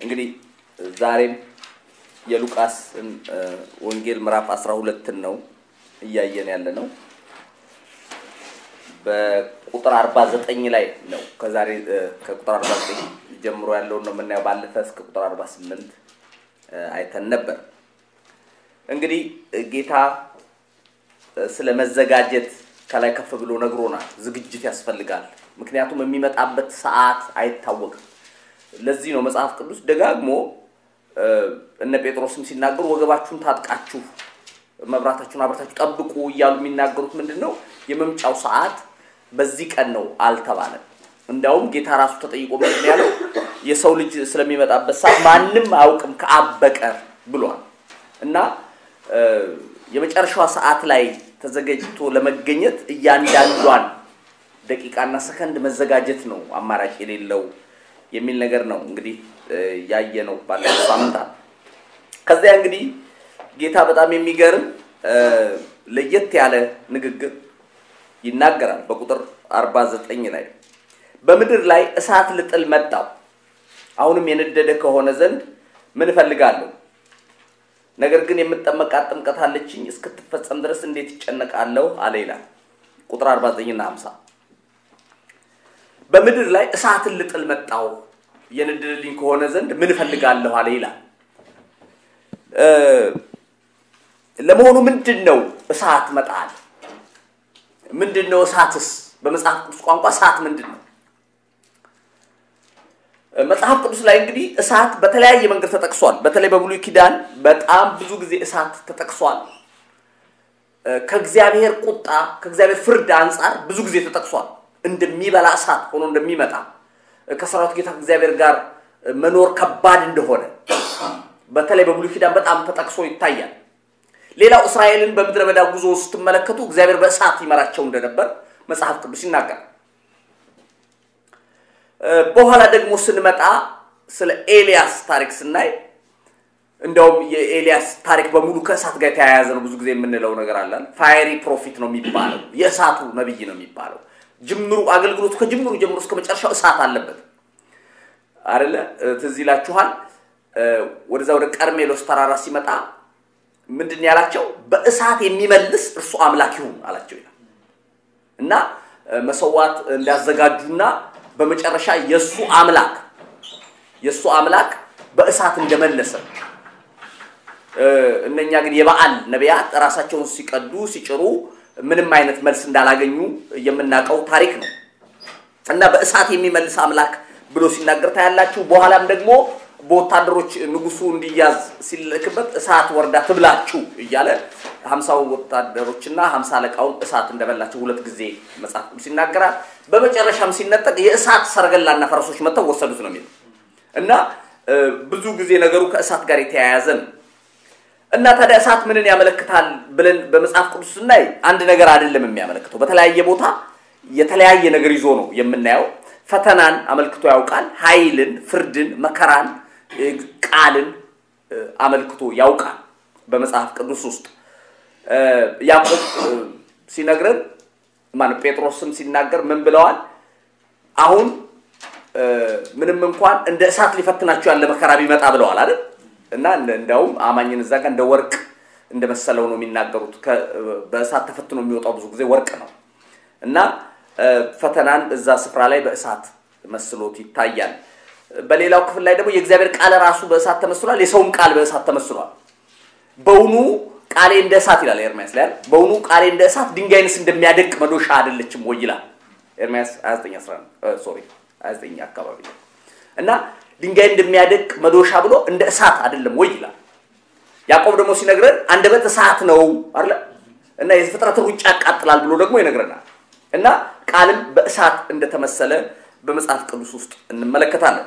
እንግዲህ ዛሬም የሉቃስን ወንጌል ምዕራፍ 12ን ነው እያየን ያለ ነው። በቁጥር 49 ላይ ነው ከዛሬ ከቁጥር 49 ጀምሮ ያለውን ነው የምናየው። ባለፈ እስከ ቁጥር 48 አይተን ነበር። እንግዲህ ጌታ ስለ መዘጋጀት ከላይ ከፍ ብሎ ነግሮናል። ዝግጅት ያስፈልጋል። ምክንያቱም የሚመጣበት ሰዓት አይታወቅም። ለዚህ ነው መጽሐፍ ቅዱስ ደጋግሞ እነ ጴጥሮስም ሲናገሩ ወገባችሁን ታጥቃችሁ መብራታችሁን አብርታችሁ ጠብቁ እያሉ የሚናገሩት ምንድን ነው? የመምጫው ሰዓት በዚህ ቀን ነው አልተባለም። እንዲያውም ጌታ ራሱ ተጠይቆ ምንድን ያለው የሰው ልጅ ስለሚመጣበት ሰዓት ማንም አያውቅም ከአብ በቀር ብሏል እና የመጨረሻዋ ሰዓት ላይ ተዘጋጅቶ ለመገኘት እያንዳንዷን ደቂቃና ሰከንድ መዘጋጀት ነው አማራጭ የሌለው የሚል ነገር ነው እንግዲህ ያየ ነው ባለፈው ሳምንታት። ከዚያ እንግዲህ ጌታ በጣም የሚገርም ለየት ያለ ንግግር ይናገራል። በቁጥር 49 ላይ በምድር ላይ እሳት ልጥል መጣው፣ አሁንም የነደደ ከሆነ ዘንድ ምን እፈልጋለሁ? ነገር ግን የምጠመቃት ጥምቀት አለችኝ፣ እስክትፈጸም ድረስ እንዴት ይጨነቃለሁ አለ ይላል። ቁጥር 49 እና 50 በምድር ላይ እሳትን ልጥል መጣው የነደደልኝ ከሆነ ዘንድ ምን እፈልጋለሁ አለ ይላል። ለመሆኑ ምንድን ነው እሳት መጣል? ምንድን ነው እሳትስ? በመጽሐፍ ቅዱስ ቋንቋ እሳት ምንድን ነው? መጽሐፍ ቅዱስ ላይ እንግዲህ እሳት በተለያየ መንገድ ተጠቅሷል። በተለይ በብሉይ ኪዳን በጣም ብዙ ጊዜ እሳት ተጠቅሷል። ከእግዚአብሔር ቁጣ ከእግዚአብሔር ፍርድ አንጻር ብዙ ጊዜ ተጠቅሷል። እንደሚበላ እሳት ሆኖ እንደሚመጣ ከሰራዊት ጌታ እግዚአብሔር ጋር መኖር ከባድ እንደሆነ በተለይ በብሉይ ኪዳን በጣም ተጠቅሶ ይታያል። ሌላው እስራኤልን በምድረ በዳ ጉዞ ስትመለከቱ እግዚአብሔር በእሳት ይመራቸው እንደነበር መጽሐፍ ቅዱስ ይናገራል። በኋላ ደግሞ ስንመጣ ስለ ኤልያስ ታሪክ ስናይ እንደውም የኤልያስ ታሪክ በሙሉ ከእሳት ጋር የተያያዘ ነው። ብዙ ጊዜ የምንለው ነገር አለን። ፋየሪ ፕሮፊት ነው የሚባለው፣ የእሳቱ ነብይ ነው የሚባለው። ጅምሩ አገልግሎቱ ከጅምሩ ጀምሮ እስከ መጨረሻው እሳት አለበት አይደለ? ትዝ ይላችኋል። ወደዛ ወደ ቀርሜሎስ ተራራ ሲመጣ ምንድን ያላቸው? በእሳት የሚመልስ እርሱ አምላክ ይሁን አላቸው ይላል እና መሰዋት እንዳዘጋጁና በመጨረሻ የእሱ አምላክ የእሱ አምላክ በእሳት እንደመለሰ እነኛ ግን የበዓል ነቢያት ራሳቸውን ሲቀዱ ሲጭሩ ምንም አይነት መልስ እንዳላገኙ የምናውቀው ታሪክ ነው እና በእሳት የሚመልስ አምላክ ብሎ ሲናገር ታያላችሁ። በኋላም ደግሞ በወታደሮች ንጉሱ እንዲያዝ ሲልክበት እሳት ወርዳ ትብላችሁ እያለ ሀምሳው ወታደሮችና ሀምሳ አለቃውን እሳት እንደበላቸው ሁለት ጊዜ መጽሐፍ ቅዱስ ይናገራል። በመጨረሻም ሲነጠቅ የእሳት ሰረገላና ፈረሶች መጥተው ወሰዱት ነው የሚለው እና ብዙ ጊዜ ነገሩ ከእሳት ጋር የተያያዘ ነው እና ታዲያ እሳት ምንን ያመለክታል ብለን በመጽሐፍ ቅዱስ ስናይ አንድ ነገር አይደለም የሚያመለክተው። በተለያየ ቦታ የተለያየ ነገር ይዞ ነው የምናየው። ፈተናን አመልክቶ ያውቃል። ኃይልን፣ ፍርድን፣ መከራን፣ ቃልን አመልክቶ ያውቃል በመጽሐፍ ቅዱስ ውስጥ ያዕቆብ ሲነግረን ማነው ጴጥሮስም ሲናገር ምን ብለዋል? አሁን ምንም እንኳን እንደ እሳት ሊፈትናቸው ያለ መከራ ቢመጣ ብለዋል አይደል? እና እንዲያውም አማኝን እዛ ጋር እንደ ወርቅ እንደመሰለው ነው የሚናገሩት። በእሳት ተፈትኖ የሚወጣው ብዙ ጊዜ ወርቅ ነው እና ፈተናን እዛ ስፍራ ላይ በእሳት መስሎት ይታያል። በሌላው ክፍል ላይ ደግሞ የእግዚአብሔር ቃል ራሱ በእሳት ተመስሏል፣ የሰውም ቃል በእሳት ተመስሏል። በውኑ ቃሌ እንደ እሳት ይላል ኤርሚያስ ላይ በውኑ ቃሌ እንደ እሳት ድንጋይንስ እንደሚያደቅ መዶሻ አይደለችም ወይ ይላል ኤርሚያስ 29 ሶሪ 29 አካባቢ እና ድንጋይ እንደሚያደቅ መዶሻ ብሎ እንደ እሳት አይደለም ወይ ይላል። ያዕቆብ ደግሞ ሲነግረን አንደበት እሳት ነው አለ እና የፍጥረትን ሩጫ ያቃጥላል ብሎ ደግሞ ይነግረናል። እና ቃልም በእሳት እንደተመሰለ በመጽሐፍ ቅዱስ ውስጥ እንመለከታለን።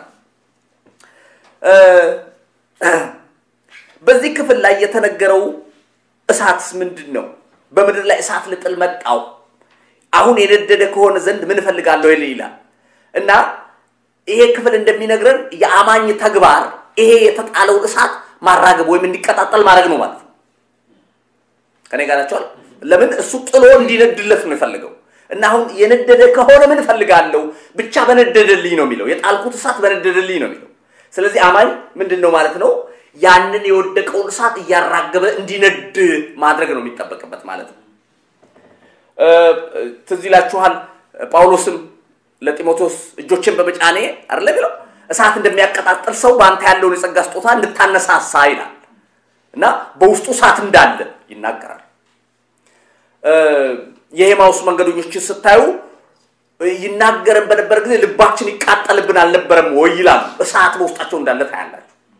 በዚህ ክፍል ላይ የተነገረው እሳትስ ምንድን ነው? በምድር ላይ እሳት ልጥል መጣው፣ አሁን የነደደ ከሆነ ዘንድ ምን እፈልጋለሁ ይላል እና ይሄ ክፍል እንደሚነግረን የአማኝ ተግባር ይሄ የተጣለውን እሳት ማራገብ ወይም እንዲቀጣጠል ማድረግ ነው ማለት ነው። ከኔ ጋር ናቸዋል። ለምን እሱ ጥሎ እንዲነድለት ነው የፈለገው እና አሁን የነደደ ከሆነ ምን እፈልጋለሁ? ብቻ በነደደልኝ ነው የሚለው። የጣልኩት እሳት በነደደልኝ ነው የሚለው። ስለዚህ አማኝ ምንድን ነው ማለት ነው? ያንን የወደቀውን እሳት እያራገበ እንዲነድ ማድረግ ነው የሚጠበቅበት ማለት ነው። ትዝ ይላችኋል ጳውሎስም ለጢሞቴዎስ እጆችን በመጫኔ አይደለ ቢለው እሳት እንደሚያቀጣጥል ሰው በአንተ ያለውን የጸጋ ስጦታ እንድታነሳሳ ይላል እና በውስጡ እሳት እንዳለ ይናገራል። የሄማውስ መንገደኞችን ስታዩ ይናገረን በነበረ ጊዜ ልባችን ይቃጠልብን አልነበረም ወይ ይላሉ። እሳት በውስጣቸው እንዳለ ታያላችሁ።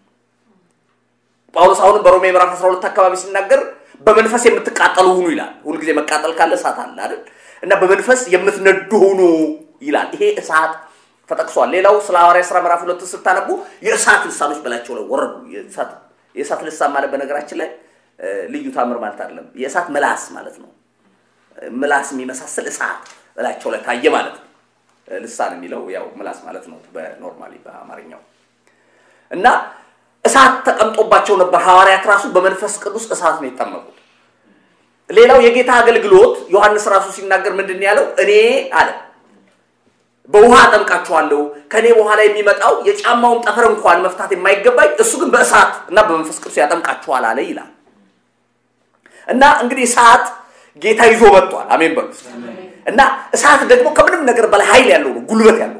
ጳውሎስ አሁንም በሮሜ ምዕራፍ 12 አካባቢ ሲናገር በመንፈስ የምትቃጠሉ ሁኑ ይላል። ሁልጊዜ መቃጠል ካለ እሳት አለ አይደል? እና በመንፈስ የምትነዱ ሁኑ ይላል። ይሄ እሳት ተጠቅሷል። ሌላው ስለ ሐዋርያ ሥራ ምዕራፍ ሁለት ስታነቡ የእሳት ልሳኖች በላቸው ላይ ወረዱ። የእሳት ልሳን ማለት በነገራችን ላይ ልዩ ታምር ማለት አይደለም። የእሳት ምላስ ማለት ነው። ምላስ የሚመሳሰል እሳት በላቸው ላይ ታየ ማለት ነው። ልሳን የሚለው ያው ምላስ ማለት ነው በኖርማሊ በአማርኛው እና እሳት ተቀምጦባቸው ነበር። ሐዋርያት ራሱ በመንፈስ ቅዱስ እሳት ነው የጠመቁት። ሌላው የጌታ አገልግሎት ዮሐንስ ራሱ ሲናገር ምንድን ያለው? እኔ አለ በውሃ አጠምቃችኋለሁ፣ ከእኔ በኋላ የሚመጣው የጫማውን ጠፈር እንኳን መፍታት የማይገባኝ እሱ ግን በእሳት እና በመንፈስ ቅዱስ ያጠምቃችኋል አለ ይላል። እና እንግዲህ እሳት ጌታ ይዞ መጥቷል። አሜን በሉ። እና እሳት ደግሞ ከምንም ነገር በላይ ኃይል ያለው ነው፣ ጉልበት ያለው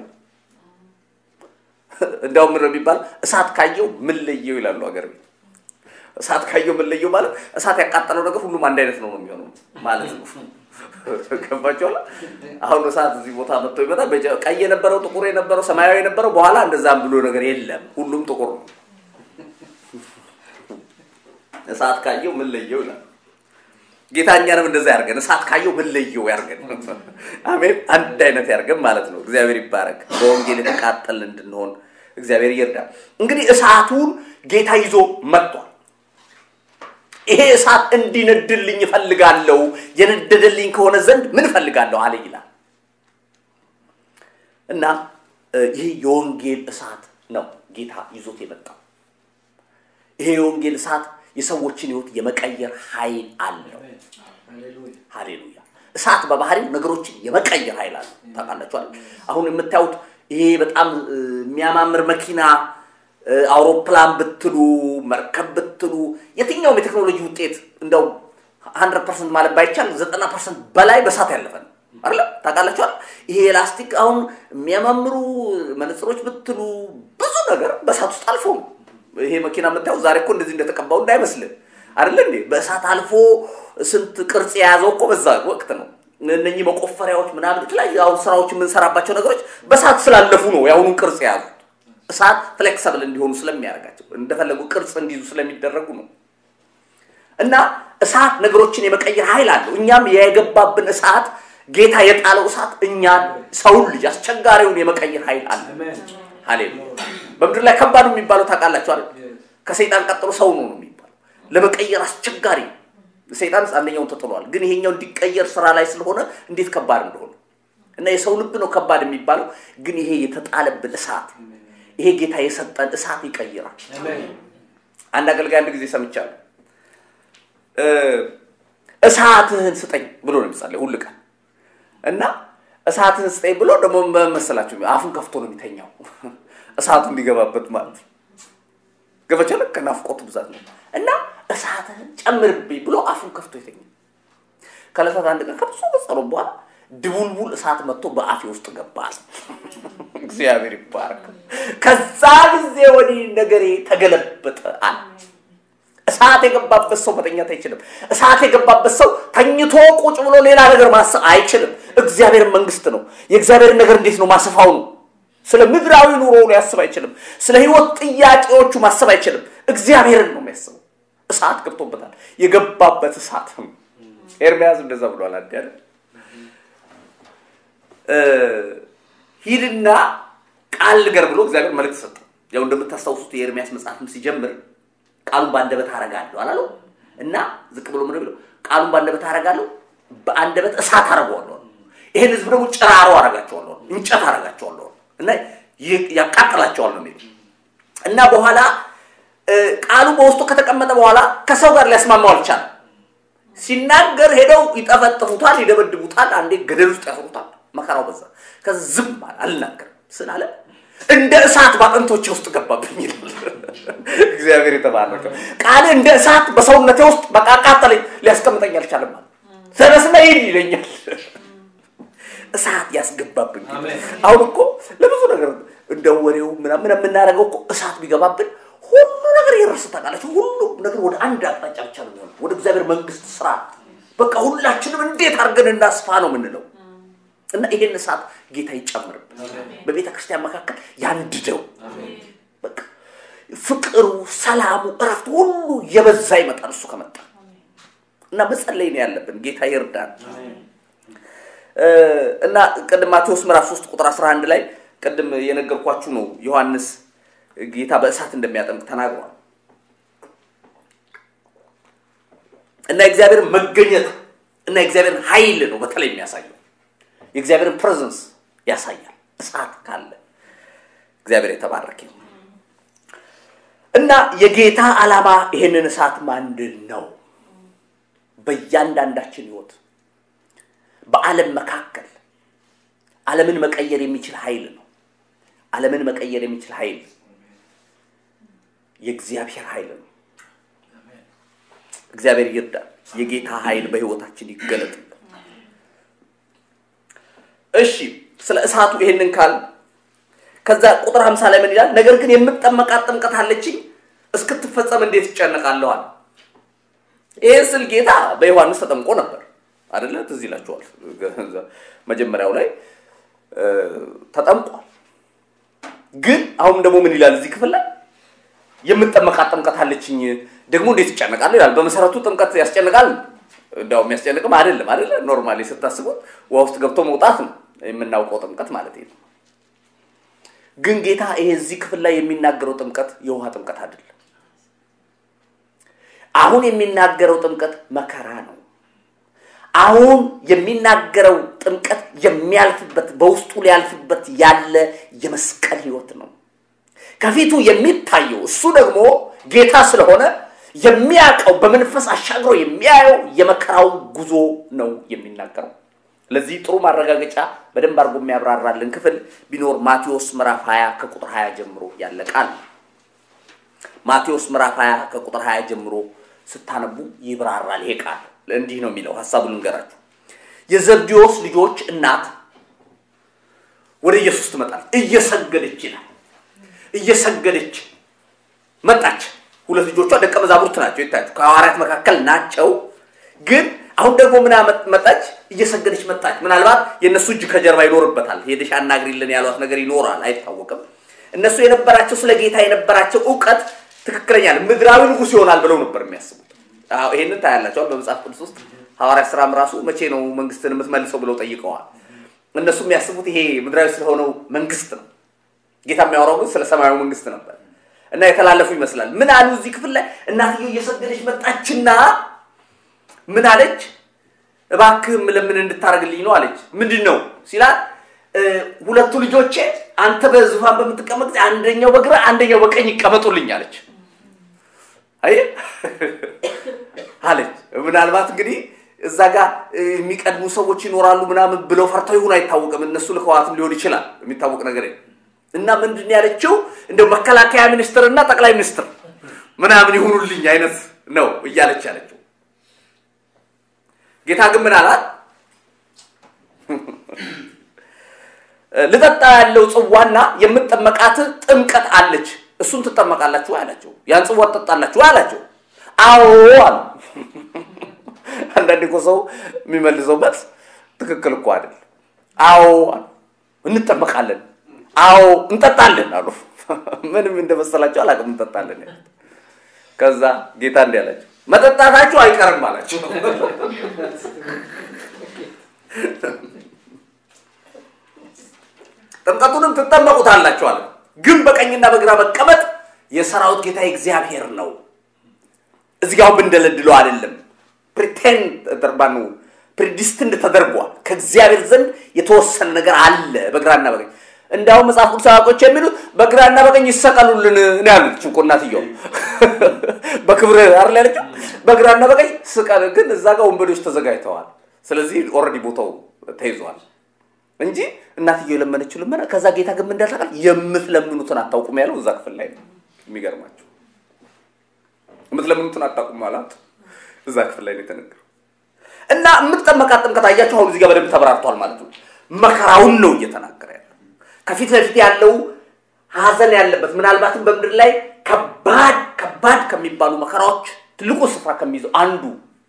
እንዲያውም ምንድን ነው የሚባለው? እሳት ካየው ምን ለየው ይላሉ ሀገር ቤት። እሳት ካየው ምን ለየው ማለት እሳት ያቃጠለው ነገር ሁሉም አንድ አይነት ነው ነው የሚሆነው ማለት ነው። ገባችኋል? አሁን እሳት እዚህ ቦታ መጥቶ ይመጣል። ቀይ የነበረው ጥቁር የነበረው ሰማያዊ የነበረው በኋላ እንደዛም ብሎ ነገር የለም። ሁሉም ጥቁር ነው። እሳት ካየው ምን ለየው ይላል። ጌታ እኛንም እንደዛ ያርገን። እሳት ካየው ምን ለየው ያርገን። አሜን። አንድ አይነት ያርገን ማለት ነው። እግዚአብሔር ይባረክ። በወንጌል የተቃጠልን እንድንሆን እግዚአብሔር ይርዳል። እንግዲህ እሳቱን ጌታ ይዞ መጥቷል። ይሄ እሳት እንዲነድልኝ እፈልጋለሁ፣ የነደደልኝ ከሆነ ዘንድ ምን እፈልጋለሁ አለ ይላል እና ይህ የወንጌል እሳት ነው ጌታ ይዞት የመጣው። ይሄ የወንጌል እሳት የሰዎችን ህይወት የመቀየር ኃይል አለው። ሃሌሉያ! እሳት በባህሪው ነገሮችን የመቀየር ኃይል አለው። ታውቃላችኋል። አሁን የምታዩት ይሄ በጣም የሚያማምር መኪና አውሮፕላን ብትሉ መርከብ ብትሉ የትኛውም የቴክኖሎጂ ውጤት እንደው ሀንድረድ ፐርሰንት ማለት ባይቻል ዘጠና ፐርሰንት በላይ በእሳት ያለፈ ነው አለ ታውቃላችኋል። ይሄ ኤላስቲክ አሁን የሚያማምሩ መነጽሮች ብትሉ ብዙ ነገር በእሳት ውስጥ አልፎ ነው። ይሄ መኪና የምታየው ዛሬ እኮ እንደዚህ እንደተቀባው እንዳይመስልህ አይደለ እንዴ? በእሳት አልፎ ስንት ቅርጽ የያዘው እኮ በዛ ወቅት ነው። እነኚህ መቆፈሪያዎች ምናምን የተለያዩ አሁን ስራዎች የምንሰራባቸው ነገሮች በእሳት ስላለፉ ነው የአሁኑን ቅርጽ የያዙት። እሳት ፍሌክሰብል እንዲሆኑ ስለሚያደርጋቸው እንደፈለጉ ቅርጽ እንዲይዙ ስለሚደረጉ ነው። እና እሳት ነገሮችን የመቀየር ኃይል አለው። እኛም የገባብን እሳት ጌታ የጣለው እሳት እኛን ሰውን ልጅ አስቸጋሪውን የመቀየር ኃይል አለ። ሃሌሉያ። በምድር ላይ ከባድ የሚባለው ታውቃላችሁ አይደል? ከሰይጣን ቀጥሎ ሰው ነው ነው የሚባለው። ለመቀየር አስቸጋሪ ሰይጣን አንደኛውን ተጥሏል፣ ግን ይሄኛው እንዲቀየር ስራ ላይ ስለሆነ እንዴት ከባድ እንደሆነ እና የሰው ልብ ነው ከባድ የሚባለው፣ ግን ይሄ የተጣለብን እሳት ይሄ ጌታ የሰጠን እሳት ይቀይራል። አንድ አገልጋይ አንድ ጊዜ ሰምቻለሁ። እሳትህን ስጠኝ ብሎ ነው የሚጸለይ ሁል ቀን እና እሳትህን ስጠኝ ብሎ ደግሞ መሰላችሁ አፉን ከፍቶ ነው የሚተኛው እሳቱ እንዲገባበት ማለት ነው። ገበቻለ ከናፍቆቱ ብዛት ነው እና እሳትህን ጨምርብኝ ብሎ አፉን ከፍቶ ይተኛል። ከዕለታት አንድ ቀን ከብዙ ጸሎት በኋላ ድቡልቡል እሳት መጥቶ በአፌ ውስጥ ገባ። እግዚአብሔር ይባረክ። ከዛ ጊዜ ወዲህ ነገሬ ተገለበጠ አለ። እሳት የገባበት ሰው መተኛት አይችልም። እሳት የገባበት ሰው ተኝቶ ቁጭ ብሎ ሌላ ነገር ማሰብ አይችልም። እግዚአብሔር መንግስት ነው። የእግዚአብሔር ነገር እንዴት ነው ማሰፋው ነው። ስለ ምድራዊ ኑሮ ሊያስብ አይችልም። ስለ ህይወት ጥያቄዎቹ ማሰብ አይችልም። እግዚአብሔርን ነው የሚያስበው። እሳት ገብቶበታል። የገባበት እሳት ኤርሚያስ እንደዛ ብሏል። አንድ ያለ ሂድና ቃል ንገር ብሎ እግዚአብሔር መልእክት ሰጠው። ያው እንደምታስታውሱት የኤርሚያስ መጽሐፍም ሲጀምር ቃሉን በአንደበት አረጋለሁ አላለው እና ዝቅ ብሎ ምን ብሎ ቃሉን በአንደበት አረጋለሁ፣ በአንደበት እሳት አረገዋለሁ። ይሄን ህዝብ ደግሞ ጭራሮ አረጋቸዋለሁ፣ እንጨት አረጋቸዋለሁ እና ያቃጥላቸዋል ነው የሚለው እና በኋላ ቃሉ በውስጡ ከተቀመጠ በኋላ ከሰው ጋር ሊያስማማው አልቻለም። ሲናገር ሄደው ይጠፈጥፉታል፣ ይደበድቡታል፣ አንዴ ገደል ውስጥ ያስሩታል። መከራው በዛ። ከዛ ዝም አለ አልናገርም ስላለ እንደ እሳት በአጥንቶቼ ውስጥ ገባብኝ ይላል። እግዚአብሔር የተባረከ ቃል እንደ እሳት በሰውነቴ ውስጥ በቃ አቃጠለኝ፣ ሊያስቀምጠኝ አልቻለም። ተነስና ሂድ ይለኛል። እሳት ያስገባብን። አሁን እኮ ለብዙ ነገር እንደ ወሬው ምናምን የምናደርገው እኮ እሳት ቢገባብን ሁሉ ነገር ይረስ ታውቃላችሁ። ሁሉ ነገር ወደ አንድ አቅጣጫ ብቻ ነው የሚሆነው፣ ወደ እግዚአብሔር መንግስት ስራ። በቃ ሁላችንም እንዴት አድርገን እናስፋ ነው የምንለው። እና ይሄን እሳት ጌታ ይጨምርብን፣ በቤተ ክርስቲያን መካከል ያንድደው። በቃ ፍቅሩ፣ ሰላሙ፣ እረፍት ሁሉ የበዛ ይመጣል እሱ ከመጣ እና መጸለይ ነው ያለብን። ጌታ ይርዳን። እና ቅድም ማቴዎስ ምዕራፍ 3 ቁጥር 11 ላይ ቅድም የነገርኳችሁ ነው ዮሐንስ ጌታ በእሳት እንደሚያጠምቅ ተናግሯል። እና የእግዚአብሔርን መገኘት እና የእግዚአብሔርን ኃይል ነው በተለይ የሚያሳየው። የእግዚአብሔርን ፕሬዘንስ ያሳያል። እሳት ካለ እግዚአብሔር የተባረከ ይሁን። እና የጌታ ዓላማ ይሄንን እሳት ማንድን ነው? በእያንዳንዳችን ህይወት በዓለም መካከል ዓለምን መቀየር የሚችል ኃይል ነው። ዓለምን መቀየር የሚችል ኃይል የእግዚአብሔር ኃይል ነው። እግዚአብሔር ይርዳል። የጌታ ኃይል በህይወታችን ይገለጥ። እሺ፣ ስለ እሳቱ ይሄንን ካል ከዛ ቁጥር 50 ላይ ምን ይላል? ነገር ግን የምጠመቃት ጥምቀት አለችኝ እስክትፈጸም እንዴት ይጨነቃለዋል? ይህ ስል ጌታ በዮሐንስ ተጠምቆ ነበር አይደለ? ትዝ ይላችኋል። መጀመሪያው ላይ ተጠምቋል። ግን አሁን ደግሞ ምን ይላል እዚህ ክፍል ላይ የምጠመቃት ጥምቀት አለችኝ ደግሞ እንዴት ይጨነቃል ይላል። በመሰረቱ ጥምቀት ያስጨንቃል? እንዲያው የሚያስጨንቅም አይደለም አይደለ? ኖርማሊ ስታስቡት ውሃ ውስጥ ገብቶ መውጣት ነው የምናውቀው ጥምቀት ማለት ነው። ግን ጌታ ይሄ እዚህ ክፍል ላይ የሚናገረው ጥምቀት የውሃ ጥምቀት አይደለም። አሁን የሚናገረው ጥምቀት መከራ ነው። አሁን የሚናገረው ጥምቀት የሚያልፍበት በውስጡ ሊያልፍበት ያለ የመስቀል ህይወት ነው። ከፊቱ የሚታየው እሱ ደግሞ ጌታ ስለሆነ የሚያውቀው በመንፈስ አሻግሮ የሚያየው የመከራውን ጉዞ ነው የሚናገረው። ለዚህ ጥሩ ማረጋገጫ በደንብ አድርጎ የሚያብራራልን ክፍል ቢኖር ማቴዎስ ምዕራፍ 20 ከቁጥር 20 ጀምሮ ያለ ቃል ማቴዎስ ምዕራፍ 20 ከቁጥር 20 ጀምሮ ስታነቡ ይብራራል ይሄ ቃል። እንዲህ ነው የሚለው፣ ሀሳቡን ልንገራችሁ። የዘብዴዎስ ልጆች እናት ወደ ኢየሱስ ትመጣለች፣ እየሰገደች ይላል። እየሰገደች መጣች። ሁለት ልጆቿ ደቀ መዛሙርት ናቸው፣ ይታያችሁ ከሐዋርያት መካከል ናቸው። ግን አሁን ደግሞ ምን መጣች? እየሰገደች መጣች። ምናልባት የእነሱ እጅ ከጀርባ ይኖርበታል። ሄደሽ አናግሪልን ያሏት ነገር ይኖራል፣ አይታወቅም። እነሱ የነበራቸው ስለ ጌታ የነበራቸው እውቀት ትክክለኛ ምድራዊ ንጉሥ ይሆናል ብለው ነበር የሚያስቡት። ይሄንን ታያላቸዋል በመጽሐፍ ቅዱስ ውስጥ ሐዋርያት ስራም ራሱ መቼ ነው መንግስትን የምትመልሰው ብለው ጠይቀዋል። እነሱ የሚያስቡት ይሄ ምድራዊ ስለሆነው መንግስት ነው። ጌታ የሚያወራው ግን ስለ ሰማያዊ መንግስት ነበር እና የተላለፉ ይመስላል። ምን አሉ እዚህ ክፍል ላይ እናትየው እየሰገደች መጣችና ምን አለች? እባክህ ለምን እንድታደርግልኝ ነው አለች። ምንድን ነው ሲላት ሁለቱ ልጆቼ አንተ በዙፋን በምትቀመጥ ጊዜ አንደኛው በግራ አንደኛው በቀኝ ይቀመጡልኝ አለች። አይ አለች። ምናልባት እንግዲህ እዛ ጋር የሚቀድሙ ሰዎች ይኖራሉ ምናምን ብለው ፈርተው ይሁን አይታወቅም። እነሱ ልከዋትም ሊሆን ይችላል። የሚታወቅ ነገር እና ምንድን ያለችው እንደው መከላከያ ሚኒስትር እና ጠቅላይ ሚኒስትር ምናምን ይሁኑልኝ አይነት ነው እያለች ያለችው። ጌታ ግን ምን አላት? ልጠጣ ያለው ጽዋና የምጠመቃት ጥምቀት አለች፣ እሱን ትጠመቃላችሁ አላቸው። ያን ጽዋ ትጠጣላችሁ አላቸው። አዎ አሉ። አንዳንድ እኮ ሰው የሚመልሰው መልስ ትክክል እኮ አይደል። አዎ አሉ። እንጠመቃለን፣ አዎ እንጠጣለን አሉ። ምንም እንደመሰላቸው አላውቅም። እንጠጣለን ከዛ ጌታ እንዲህ አላቸው፣ መጠጣታችሁ አይቀርም አላቸው። ጥምቀቱንም ትጠመቁታላችሁ አለ። ግን በቀኝና በግራ መቀመጥ የሰራዊት ጌታ እግዚአብሔር ነው። እዚህ ጋር ብንደለድለው አይደለም። ፕሪቴንድ ተደርባኑ ፕሪዲስትንድ ተደርጓል። ከእግዚአብሔር ዘንድ የተወሰነ ነገር አለ በግራና በቀኝ። እንዲያውም መጽሐፍ ቅዱስ አዋቆች የሚሉት በግራና በቀኝ ይሰቀሉልን ነው ያሉት። እኮ እናትየው በክብር አይደል ያለችው? በግራና በቀኝ ስቀል። ግን እዛ ጋር ወንበዴዎች ተዘጋጅተዋል። ስለዚህ ኦልሬዲ ቦታው ተይዟል። እንጂ እናትየው የለመነችው ልመና ከዛ ጌታ ግን ምን እንዳልታውቃል የምትለምኑትን አታውቁም ያለው እዛ ክፍል ላይ ነው። የሚገርማቸው የምትለምኑትን አታውቁም ማለት እዛ ክፍል ላይ ነው የተነገረው። እና የምትጠመቃት ጥምቀት አያችሁ፣ አሁን እዚህ ጋር በደንብ ተብራርቷል ማለት ነው። መከራውን ነው እየተናገረ ያለው። ከፊት ለፊት ያለው ሀዘን ያለበት ምናልባትም በምድር ላይ ከባድ ከባድ ከሚባሉ መከራዎች ትልቁ ስፍራ ከሚይዘው አንዱ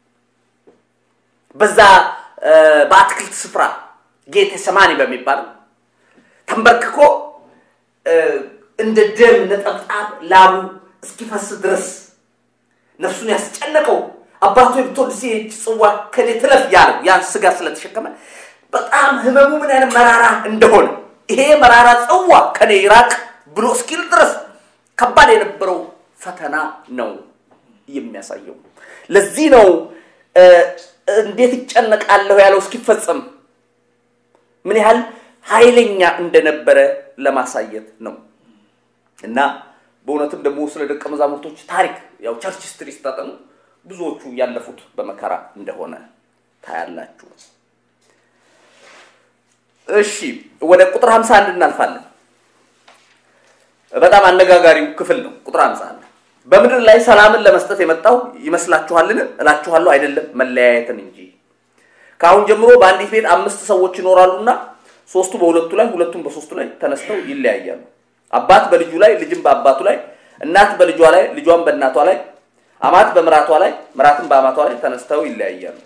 በዛ በአትክልት ስፍራ ጌቴ ሰማኒ በሚባል ተንበርክኮ እንደ ደም ነጠብጣብ ላቡ እስኪፈስ ድረስ ነፍሱን ያስጨነቀው አባቶ ብትወድ ሲሄድ ጽዋ ከኔ ትለፍ ያለው ያን ስጋ ስለተሸከመ በጣም ህመሙ ምን አይነት መራራ እንደሆነ ይሄ መራራ ጽዋ ከኔ ይራቅ ብሎ እስኪል ድረስ ከባድ የነበረው ፈተና ነው የሚያሳየው። ለዚህ ነው እንዴት ይጨነቃለሁ ያለው እስኪፈጸም ምን ያህል ኃይለኛ እንደነበረ ለማሳየት ነው። እና በእውነትም ደግሞ ስለ ደቀ መዛሙርቶች ታሪክ ያው ቸርች ስትሪ ስታጠኑ ብዙዎቹ ያለፉት በመከራ እንደሆነ ታያላችሁ። እሺ ወደ ቁጥር 51 እናልፋለን። በጣም አነጋጋሪው ክፍል ነው። ቁጥር 51 በምድር ላይ ሰላምን ለመስጠት የመጣው ይመስላችኋልን? እላችኋለሁ አይደለም፣ መለያየትን እንጂ። ከአሁን ጀምሮ በአንዲት ቤት አምስት ሰዎች ይኖራሉና ሶስቱ በሁለቱ ላይ ሁለቱም በሶስቱ ላይ ተነስተው ይለያያሉ። አባት በልጁ ላይ፣ ልጅም በአባቱ ላይ፣ እናት በልጇ ላይ፣ ልጇም በእናቷ ላይ፣ አማት በምራቷ ላይ፣ ምራትም በአማቷ ላይ ተነስተው ይለያያሉ።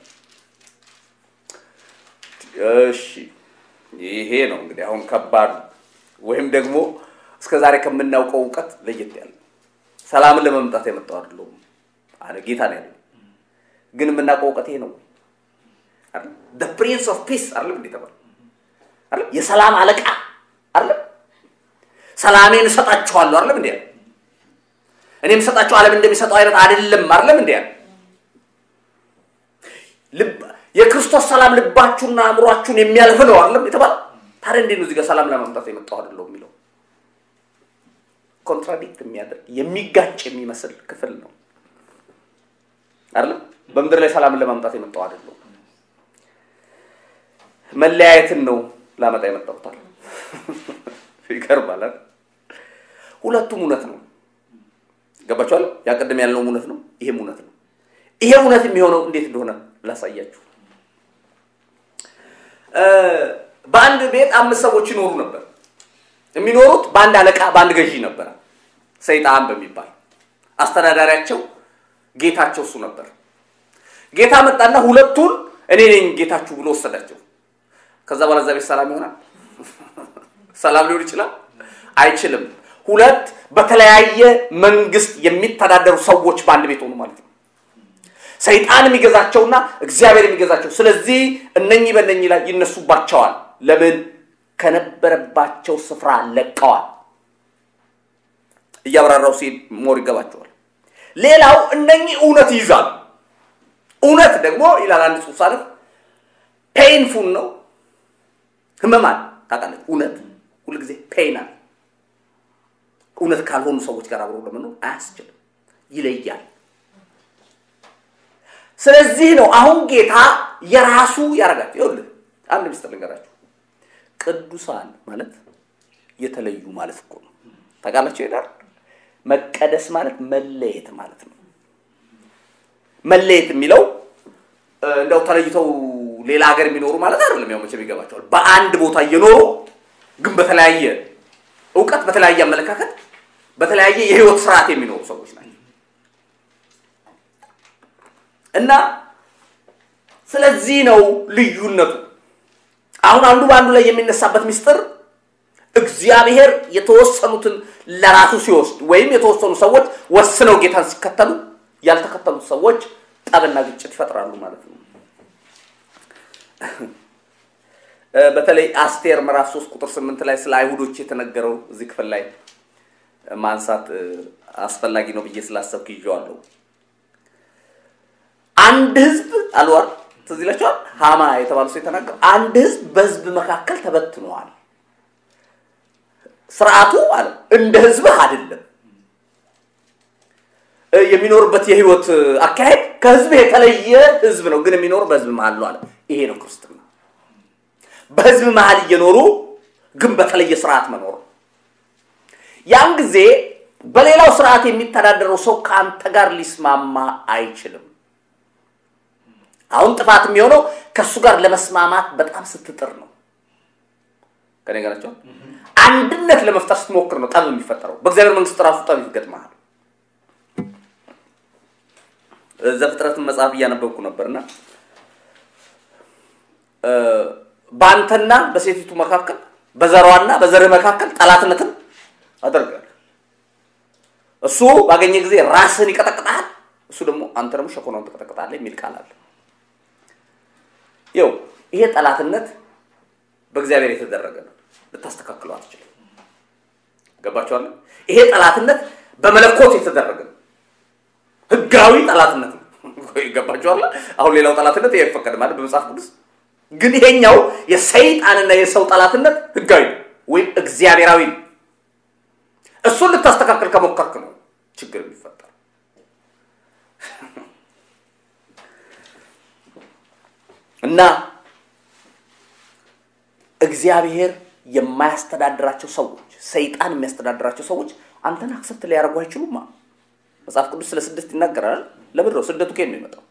እሺ ይሄ ነው እንግዲህ አሁን ከባዱ ወይም ደግሞ እስከ ዛሬ ከምናውቀው እውቀት ለየት ያለ ሰላምን ለመምጣት የመጣው አይደለሁም አለ ጌታ ነው ያለው። ግን የምናውቀው እውቀት ይሄ ነው አይደል? the prince of peace አይደል እንዴ ተባለ አይደል? የሰላም አለቃ አይደል? ሰላሜን እሰጣችኋለሁ አይደል እንዴ? እኔ የምሰጣችሁ ዓለም እንደሚሰጠው አይነት አይደለም አይደለም እንዴ? ልብ የክርስቶስ ሰላም ልባችሁና አእምሯችሁን የሚያልፍ ነው አይደለም የተባለ። ታዲያ እንዴት ነው እዚህ ጋር ሰላም ለማምጣት የመጣው አይደለሁም የሚለው? ኮንትራዲክት የሚያደርግ የሚጋጭ የሚመስል ክፍል ነው አይደለም። በምድር ላይ ሰላምን ለማምጣት የመጣው አይደለሁም፣ መለያየትን ነው ላመጣ የመጣሁት አለ። ይገርማል። ሁለቱም እውነት ነው። ገባችኋል? ያቀደም ያልነውም እውነት ነው፣ ይሄም እውነት ነው። ይሄ እውነት የሚሆነው እንዴት እንደሆነ ላሳያችሁ። በአንድ ቤት አምስት ሰዎች ይኖሩ ነበር። የሚኖሩት በአንድ አለቃ በአንድ ገዢ ነበረ፣ ሰይጣን በሚባል አስተዳዳሪያቸው ጌታቸው እሱ ነበር። ጌታ መጣና ሁለቱን እኔ ነኝ ጌታችሁ ብሎ ወሰዳቸው። ከዛ በኋላ እዛ ቤት ሰላም ይሆናል? ሰላም ሊሆን ይችላል? አይችልም። ሁለት በተለያየ መንግስት የሚተዳደሩ ሰዎች በአንድ ቤት ሆኑ ማለት ነው። ሰይጣን የሚገዛቸውና እግዚአብሔር የሚገዛቸው። ስለዚህ እነኚህ በእነኚህ ላይ ይነሱባቸዋል። ለምን? ከነበረባቸው ስፍራ ለቀዋል። እያብራራው ሲሄድ ሞር ይገባቸዋል። ሌላው እነኚህ እውነት ይይዛሉ። እውነት ደግሞ ይላል አንድ ጽሑፍ ሳለፍ ፔይንፉል ነው፣ ህመማል። ታውቃለች፣ እውነት ሁልጊዜ ፔይናል። እውነት ካልሆኑ ሰዎች ጋር አብሮ ለመኖር አያስችልም፣ ይለያል። ስለዚህ ነው አሁን ጌታ የራሱ ያደርጋቸው። ይኸውልህ አንድ ምስጢር ልንገራችሁ። ቅዱሳን ማለት የተለዩ ማለት እኮ ነው። ታውቃላችሁ ይላል። መቀደስ ማለት መለየት ማለት ነው። መለየት የሚለው እንደው ተለይተው ሌላ ሀገር የሚኖሩ ማለት አይደለም። ያው መቼም ይገባቸዋል። በአንድ ቦታ እየኖሩ ግን በተለያየ እውቀት፣ በተለያየ አመለካከት፣ በተለያየ የህይወት ስርዓት የሚኖሩ ሰዎች ናቸው እና ስለዚህ ነው ልዩነቱ። አሁን አንዱ በአንዱ ላይ የሚነሳበት ምስጢር እግዚአብሔር የተወሰኑትን ለራሱ ሲወስድ ወይም የተወሰኑ ሰዎች ወስነው ጌታን ሲከተሉ ያልተከተሉት ሰዎች ጠብና ግጭት ይፈጥራሉ ማለት ነው። በተለይ አስቴር ምዕራፍ 3 ቁጥር 8 ላይ ስለ አይሁዶች የተነገረው እዚህ ክፍል ላይ ማንሳት አስፈላጊ ነው ብዬ ስላሰብክ ይዤዋለሁ። አንድ ህዝብ አልዋር ትዝ ይላችኋል። ሃማ የተባሉ ሰው የተናገረው አንድ ህዝብ በህዝብ መካከል ተበትነዋል። ስርዓቱ አለ እንደ ህዝብህ አይደለም። የሚኖርበት የህይወት አካሄድ ከህዝብ የተለየ ህዝብ ነው፣ ግን የሚኖር በህዝብ መሀል ነው አለ። ይሄ ነው ክርስትና። በህዝብ መሀል እየኖሩ ግን በተለየ ስርዓት መኖር ያን ጊዜ በሌላው ስርዓት የሚተዳደረው ሰው ከአንተ ጋር ሊስማማ አይችልም። አሁን ጥፋት የሚሆነው ከእሱ ጋር ለመስማማት በጣም ስትጥር ነው። ከኔ ጋር ናቸው። አንድነት ለመፍጠር ስትሞክር ነው ጠብ የሚፈጠረው። በእግዚአብሔር መንግስት ራሱ ጠብ ይገጥመሃል። ዘፍጥረትን መጽሐፍ እያነበብኩ ነበርና በአንተና በሴቲቱ መካከል በዘሯና በዘርህ መካከል ጠላትነትን አደርጋለሁ። እሱ ባገኘ ጊዜ ራስህን ይቀጠቅጣል፣ እሱ ደግሞ አንተ ደግሞ ሸኮናውን ትቀጠቅጣለህ የሚል ቃል አለ። ይኸው ይሄ ጠላትነት በእግዚአብሔር የተደረገ ነው። ልታስተካክለው አትችልም። ገባችኋል? ይሄ ጠላትነት በመለኮት የተደረገ ነው። ህጋዊ ጠላትነት ነው። ገባችኋል? አሁን ሌላው ጠላትነት ይሄ አይፈቀድም ማለት በመጽሐፍ ቅዱስ ግን ይሄኛው የሰይጣንና የሰው ጠላትነት ህጋዊ ነው ወይም እግዚአብሔራዊ ነው። እሱን ልታስተካከል ከሞከርክ ነው ችግር የሚፈጠር። እና እግዚአብሔር የማያስተዳድራቸው ሰዎች፣ ሰይጣን የሚያስተዳድራቸው ሰዎች አንተን አክሰፕት ሊያደርጉ አይችሉማ። መጽሐፍ ቅዱስ ስለ ስደት ይናገራል። ለምንድን ነው ስደቱ ከየት ነው የሚመጣው?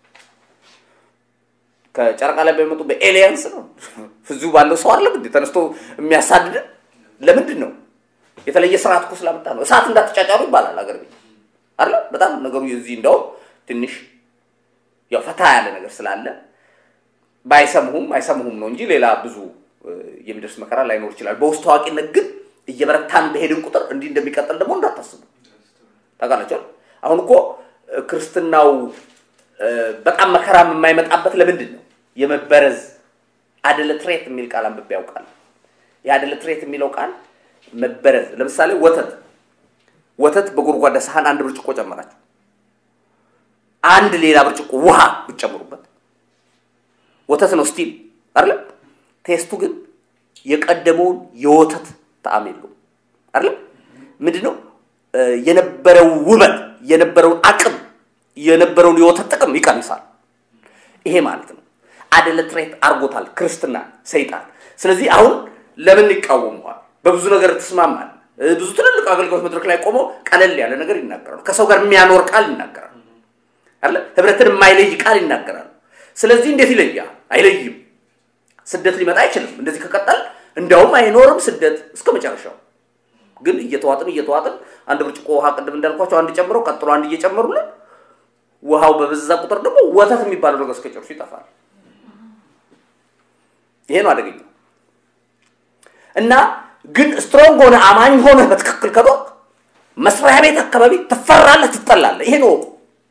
ከጨረቃ ላይ በሚመጡ በኤሊያንስ ነው። እዚሁ ባለው ሰው አለ እንዴ ተነስቶ የሚያሳድድን? ለምንድን ነው? የተለየ ስርዓት እኮ ስላመጣ ነው። እሳት እንዳትጫጫሩ ይባላል አገር ቤት አለ። በጣም ነገሩ የዚህ እንደውም ትንሽ ያው ፈታ ያለ ነገር ስላለ ባይሰሙሁም አይሰሙሁም ነው እንጂ ሌላ ብዙ የሚደርስ መከራ ላይኖር ይችላል። በውስጥ ታዋቂነት ግን እየበረታን በሄድን ቁጥር እንዲህ እንደሚቀጥል ደግሞ እንዳታስቡ ታውቃላችኋል። አሁን እኮ ክርስትናው በጣም መከራ የማይመጣበት ለምንድን ነው? የመበረዝ አደለትሬት የሚል ቃል አንብቤ ያውቃል። የአደለትሬት የሚለው ቃል መበረዝ። ለምሳሌ ወተት ወተት በጎድጓዳ ሳህን አንድ ብርጭቆ ጨመራችሁ፣ አንድ ሌላ ብርጭቆ ውሃ ብትጨምሩበት ወተት ነው ስቲል አይደለ? ቴስቱ ግን የቀደመውን የወተት ጣዕም የለውም አይደለ? ምንድን ነው የነበረው ውበት የነበረውን አቅም የነበረውን የወተት ጥቅም ይቀንሳል። ይሄ ማለት ነው አደለትሬት አርጎታል ክርስትና ሰይጣን። ስለዚህ አሁን ለምን ይቃወመዋል? በብዙ ነገር ትስማማል። ብዙ ትልልቅ አገልግሎት መድረክ ላይ ቆመው ቀለል ያለ ነገር ይናገራሉ። ከሰው ጋር የሚያኖር ቃል ይናገራሉ። አለ ህብረትን የማይለይ ቃል ይናገራሉ። ስለዚህ እንዴት ይለያል? አይለይም። ስደት ሊመጣ አይችልም። እንደዚህ ከቀጠል እንዲያውም አይኖርም ስደት እስከ መጨረሻው። ግን እየተዋጥን እየተዋጥን አንድ ብርጭቆ ውሃ ቅድም እንዳልኳቸው አንድ ጨምረው ቀጥሎ አንድ እየጨመሩልን ውሃው በበዛ ቁጥር ደግሞ ወተት የሚባለው ነገር እስከ ጨርሱ ይጠፋል። ይሄ ነው አደገኛው። እና ግን ስትሮንግ ሆነ አማኝ ሆነ በትክክል ከዶቅ መስሪያ ቤት አካባቢ ትፈራለህ፣ ትጠላለህ። ይሄ ነው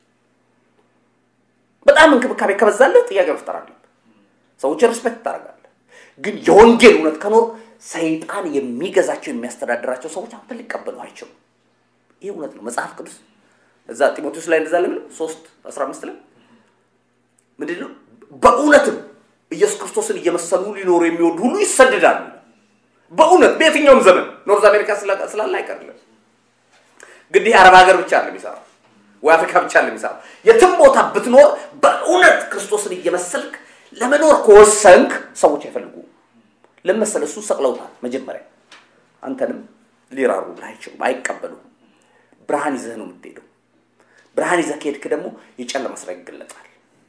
በጣም እንክብካቤ ከበዛለህ ጥያቄ መፍጠር አለብህ። ሰዎች ሪስፔክት ታደርጋለህ። ግን የወንጌል እውነት ከኖር ሰይጣን የሚገዛቸው የሚያስተዳድራቸው ሰዎች አንተ ሊቀበሉ አይችሉም። ይህ እውነት ነው። መጽሐፍ ቅዱስ እዛ ጢሞቴዎስ ላይ እንደዛ ለምን ሶስት አስራ አምስት ላይ ምንድን ነው በእውነትም ኢየሱስ ክርስቶስን እየመሰሉ ሊኖሩ የሚወዱ ሁሉ ይሰደዳሉ። በእውነት በየትኛውም ዘመን ኖርዝ አሜሪካ ስላለ አይቀርልም። እንግዲህ አረብ ሀገር ብቻ አለ የሚሰራው ወይ አፍሪካ ብቻ አለ የሚሰራው። የትም ቦታ ብትኖር በእውነት ክርስቶስን እየመሰልክ ለመኖር ከወሰንክ ሰዎች አይፈልጉ ለመሰለ እሱ ሰቅለውታል። መጀመሪያ አንተንም ሊራሩ አይችሉም፣ አይቀበሉም። ብርሃን ይዘህ ነው የምትሄደው። ብርሃን ይዘህ ከሄድክ ደግሞ የጨለማ ስራ ይገለጣል።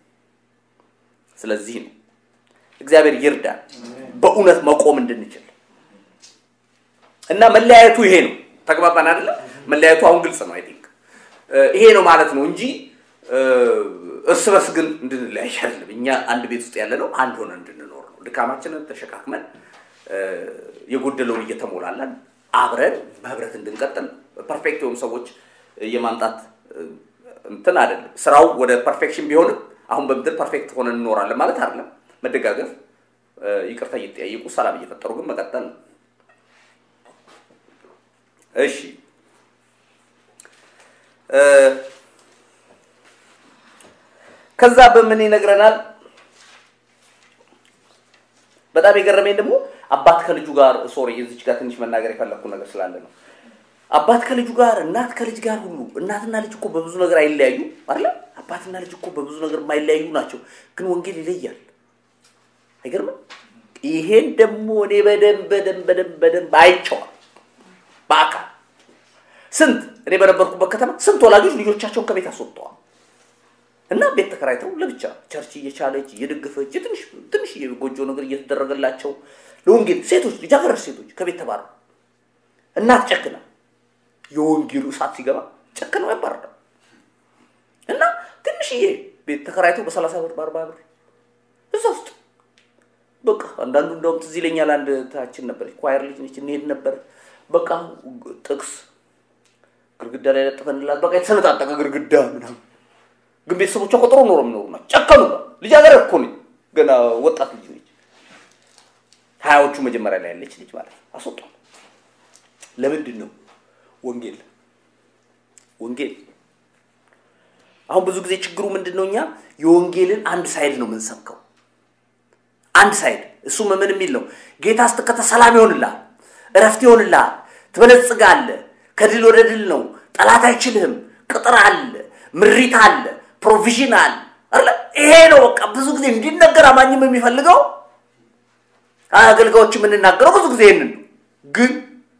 ስለዚህ ነው እግዚአብሔር ይርዳል በእውነት መቆም እንድንችል እና መለያየቱ ይሄ ነው። ተግባባን አይደለ? መለያየቱ አሁን ግልጽ ነው። አይ ቲንክ ይሄ ነው ማለት ነው እንጂ እርስ በርስ ግን እንድንለያይ አይደለም። እኛ አንድ ቤት ውስጥ ያለ ነው አንድ ሆነ እንድንኖር ነው። ድካማችንን ተሸካክመን የጎደለውን እየተሞላለን አብረን በህብረት እንድንቀጥል ፐርፌክት የሆኑ ሰዎች የማምጣት እንትን አይደለም። ስራው ወደ ፐርፌክሽን ቢሆንም አሁን በምድር ፐርፌክት ሆነን እንኖራለን ማለት አይደለም። መደጋገፍ፣ ይቅርታ እየተጠያየቁ ሰላም እየፈጠሩ ግን መቀጠል ነው። እሺ ከዛ በምን ይነግረናል? በጣም የገረመኝ ደግሞ አባት ከልጁ ጋር ሶሪ፣ እዚች ጋር ትንሽ መናገር የፈለግኩ ነገር ስላለ ነው። አባት ከልጁ ጋር፣ እናት ከልጅ ጋር ሁሉ እናትና ልጅ እኮ በብዙ ነገር አይለያዩ አይደለ? አባትና ልጅ እኮ በብዙ ነገር የማይለያዩ ናቸው። ግን ወንጌል ይለያል። አይገርምም? ይሄን ደግሞ እኔ በደንብ በደንብ በደንብ በደንብ አይቼዋለሁ በአካል ስንት እኔ በነበርኩበት ከተማ ስንት ወላጆች ልጆቻቸውን ከቤት አስወጥተዋል እና ቤት ተከራይተው ለብቻ ቸርች እየቻለች እየደገፈች ትንሽ ትንሽ የጎጆ ነገር እየተደረገላቸው ለወንጌል ሴቶች ልጃገረድ ሴቶች ከቤት ተባረሩ። እናት ጨክና የወንጌሉ እሳት ሲገባ ጨክነው ያባርዳል እና ትንሽዬ ቤት ተከራይተው በሰላሳ ብር በአርባ ብር እዛ ውስጥ በቃ አንዳንዱ እንደውም ትዝ ይለኛል። አንድ ታችን ነበረች ኳየር ልጅ ነች፣ እንሄድ ነበር በቃ ጥቅስ ግድግዳ ላይ ለጥፈንላት በቃ የተሰነጣጠቀ ግድግዳ ምናምን ግን ቤተሰቦቿ ቆጥሮ ኖሮ የሚኖሩ ናቸው። ጨከኑ። ልጃገረድ እኮ ነኝ፣ ገና ወጣት ልጅ ነች። ሀያዎቹ መጀመሪያ ላይ ያለች ልጅ ማለት ነው። አስወጧል። ለምንድን ነው? ወንጌል ወንጌል። አሁን ብዙ ጊዜ ችግሩ ምንድን ነው? እኛ የወንጌልን አንድ ሳይድ ነው የምንሰብከው። አንድ ሳይድ እሱም ምን የሚል ነው? ጌታ ስትከተል ሰላም ይሆንልሃል፣ እረፍት ይሆንልሃል፣ ትበለጽጋለህ፣ ከድል ወደ ድል ነው፣ ጠላት አይችልህም፣ ቅጥር አለ፣ ምሪት አለ፣ ፕሮቪዥን አለ አለ። ይሄ ነው በቃ ብዙ ጊዜ እንዲነገር አማኝም የሚፈልገው አገልጋዮች የምንናገረው ብዙ ጊዜ ይህንን ነው። ግን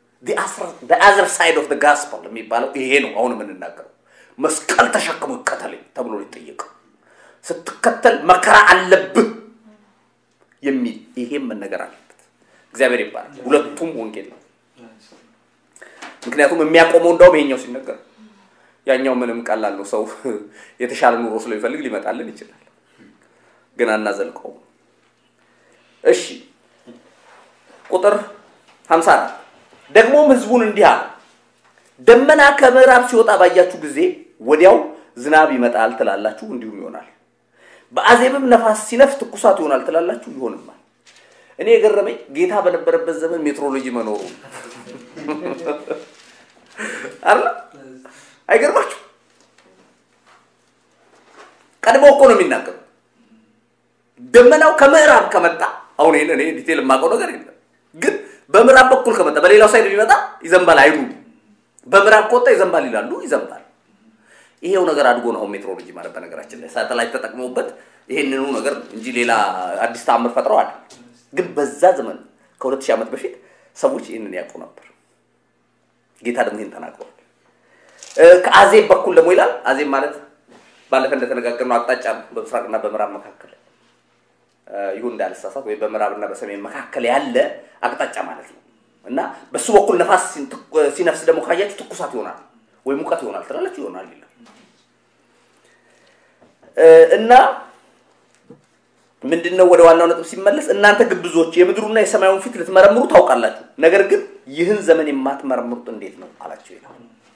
አዘር ሳይድ ኦፍ ጋስፐል የሚባለው ይሄ ነው። አሁን የምንናገረው መስቀል ተሸክሞ ይከተለኝ ተብሎ ሊጠየቀው ስትከተል መከራ አለብህ የሚል ይሄም መነገር አለበት። እግዚአብሔር ይባላል። ሁለቱም ወንጌል ነው። ምክንያቱም የሚያቆመው እንዳውም ይሄኛው ሲነገር ያኛው ምንም ቀላል ነው። ሰው የተሻለ ኑሮ ስለሚፈልግ ሊመጣልን ይችላል፣ ግን አናዘልቀውም። እሺ ቁጥር 54 ደግሞም ህዝቡን እንዲህ አለ፣ ደመና ከምዕራብ ሲወጣ ባያችሁ ጊዜ ወዲያው ዝናብ ይመጣል ትላላችሁ፣ እንዲሁም ይሆናል። በአዜብም ነፋስ ሲነፍስ ትኩሳት ይሆናል ትላላችሁ፣ ይሆንማል። እኔ የገረመኝ ጌታ በነበረበት ዘመን ሜትሮሎጂ መኖሩ አለ። አይገርማችሁ? ቀድሞ እኮ ነው የሚናገሩ። ደመናው ከምዕራብ ከመጣ አሁን ይሄን እኔ ዲቴል የማውቀው ነገር የለም፣ ግን በምዕራብ በኩል ከመጣ በሌላው ሳይድ ቢመጣ ይዘንባል አይሉ። በምዕራብ ከወጣ ይዘንባል ይላሉ፣ ይዘንባል። ይሄው ነገር አድጎ ነው አሁን ሜትሮሎጂ ማለት በነገራችን ላይ ሳተላይት ተጠቅመውበት ይሄንኑ ነገር እንጂ ሌላ አዲስ ተአምር ፈጥረው አለ። ግን በዛ ዘመን ከሁለት ሺህ ዓመት በፊት ሰዎች ይህንን ያውቁ ነበር። ጌታ ደግሞ ይህን ተናግሯል። ከአዜብ በኩል ደግሞ ይላል። አዜብ ማለት ባለፈ እንደተነጋገርነው አቅጣጫ ነው፣ በምስራቅና በምዕራብ መካከል ይሁን እንዳልሳሳት ወይ በምዕራብና በሰሜን መካከል ያለ አቅጣጫ ማለት ነው። እና በሱ በኩል ነፋስ ሲነፍስ ደግሞ ካያችሁ ትኩሳት ይሆናል ወይ ሙቀት ይሆናል ትላላችሁ፣ ይሆናል ይላል እና ምንድን ነው ወደ ዋናው ነጥብ ሲመለስ እናንተ ግብዞች የምድሩና የሰማዩን ፊት ልትመረምሩ ታውቃላችሁ፣ ነገር ግን ይህን ዘመን የማትመረምሩት እንዴት ነው አላቸው ይላል።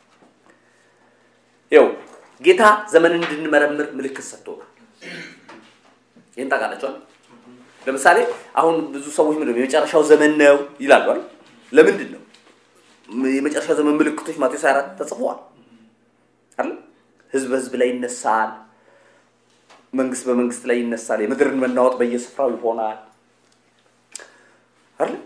ይኸው ጌታ ዘመንን እንድንመረምር ምልክት ሰጥቶናል። ይህን ታውቃላችኋል። ለምሳሌ አሁን ብዙ ሰዎች ምንድን ነው የመጨረሻው ዘመን ነው ይላሉ አይደል? ለምንድን ነው የመጨረሻው ዘመን ምልክቶች ማቴዎስ 24 ተጽፈዋል አይደል? ህዝብ በህዝብ ላይ ይነሳል፣ መንግስት በመንግስት ላይ ይነሳል፣ የምድርን መናወጥ በየስፍራው ይሆናል አይደል?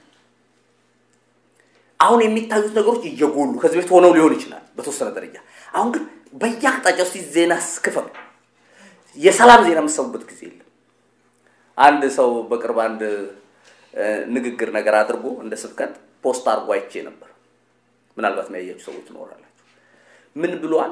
አሁን የሚታዩት ነገሮች እየጎሉ ከዚህ በፊት ሆነው ሊሆን ይችላል በተወሰነ ደረጃ። አሁን ግን በየአቅጣጫው እስኪ ዜና ስክፈል የሰላም ዜና የምትሰሙበት ጊዜ የለም። አንድ ሰው በቅርብ አንድ ንግግር ነገር አድርጎ እንደ ስብከት ፖስት አድርጎ አይቼ ነበር። ምናልባት የሚያያችሁ ሰዎች ትኖራላችሁ። ምን ብሏል?